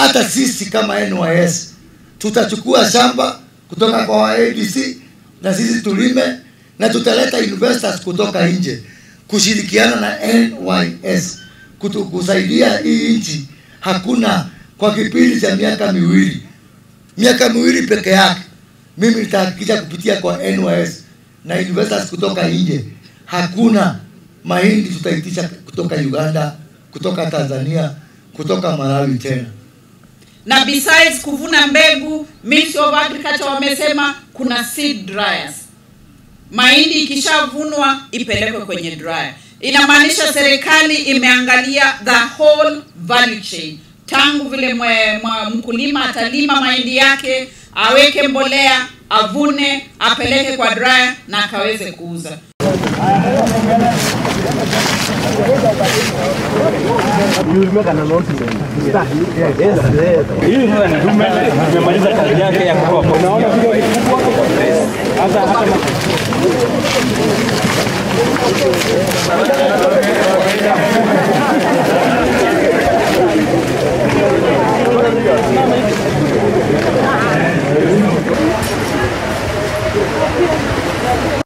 hata sisi kama NYS tutachukua shamba kutoka kwa ADC na sisi tulime na tutaleta investors kutoka nje kushirikiana na NYS kutu, kusaidia hii nchi. Hakuna kwa kipindi cha miaka miwili, miaka miwili peke yake, mimi nitahakikisha kupitia kwa NYS na investors kutoka nje, hakuna mahindi tutaitisha kutoka Uganda, kutoka Tanzania, kutoka Malawi tena. na besides kuvuna mbegu Ministry of Agriculture wamesema kuna seed dryers mahindi ikishavunwa ipelekwe kwenye dryer inamaanisha serikali imeangalia the whole value chain tangu vile mwe, mwa, mkulima atalima mahindi yake aweke mbolea avune apeleke kwa dryer na akaweze kuuza Hii sasa ni dume imemaliza kazi yake ya kutoa poda. Hata hata Thank